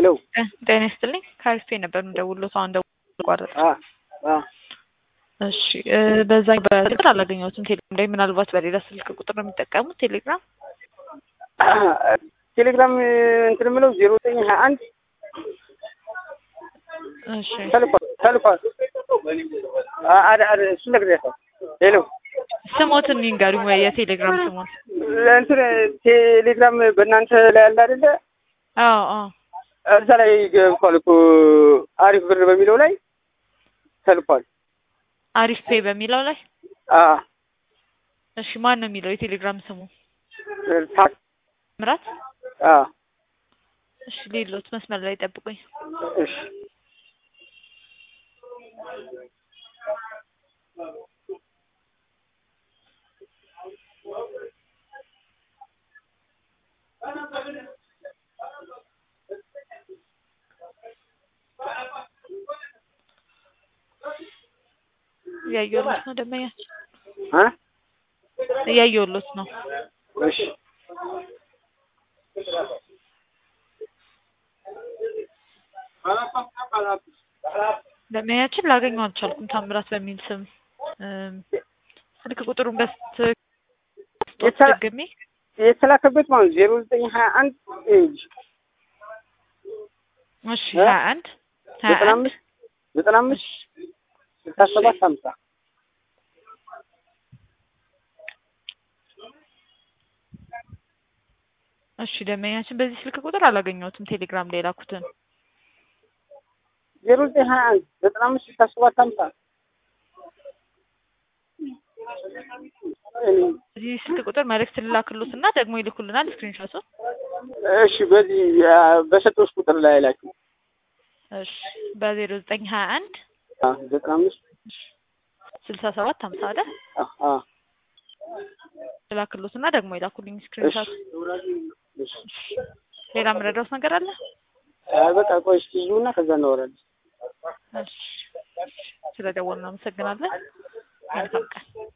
ሄሎ ጤና ይስጥልኝ ከአሪፍ ነበር የምደውልዎት አሁን ደውሎ ቋረጠ አ አ እሺ እ በዛ በስልክ አላገኘሁትም ቴሌግራም ላይ ምናልባት በሌላ ስልክ ቁጥር ነው የሚጠቀሙት ቴሌግራም ቴሌግራም እንትን የምለው ዜሮ ዘጠኝ ሀያ አንድ እሺ ተልኳል ተልኳል አ- አደ- አደ- እሱን ነግሬያታለሁ። ሄሎ ስሞትን ይንገሩኝ ወይ የቴሌግራም ስሞት እንትን ቴሌግራም በእናንተ ላይ ያለ አይደለ? አዎ አዎ እዛ ላይ ገብቷል እኮ አሪፍ ብር በሚለው ላይ ተልኳል። አሪፍ ፔ በሚለው ላይ አ እሺ ማን ነው የሚለው የቴሌግራም ስሙ ታክ ምራት አ እሺ ሌሎት መስመር ላይ ጠብቁኝ እሺ እያየሁሎት ነው ደንበኛችን አ እያየሁሎት ነው እሺ ደንበኛችን ላገኘው አልቻልኩም ታምራት በሚል ስም እም፣ ስልክ ቁጥሩን በስት የተ- ደግሜ የተላከበት ማለት ዜሮ ዘጠኝ ሀያ አንድ ኤጅ እሺ እ? ሀያ አንድ ሀያ ዘጠና አንድ አምስት ዘጠና አምስት ስልሳ ሰባት ሀምሳ እሺ ደንበኛችን በዚህ ስልክ ቁጥር አላገኘሁትም ቴሌግራም ላይ የላኩትን ዜሮ ዘጠኝ ሀያ አንድ ዘጠና አምስት ስልሳ ሰባት ሀምሳ በዚህ ስልክ ቁጥር መልእክት ልላክሎት እና ደግሞ ይልኩልናል ስክሪንሾቱን እሺ በዚህ አ፣ በሰጠሁት ቁጥር ላይ ላችሁ እሺ በዜሮ ዘጠኝ ሀያ አንድ አ፣ ዘጠና አምስት ስልሳ ሰባት ሀምሳ አለ አ፣ አ፣ ልላክሎት እና ደግሞ ይላኩልኝ እሺ ስክሪንሾት እሺ ሌላ የምረዳውት ነገር አለ አ፣ በቃ ቆይ እስኪ ይዙና ከዛ እናወራለን እሺ ስለደወልን አመሰግናለን መልካም ቀን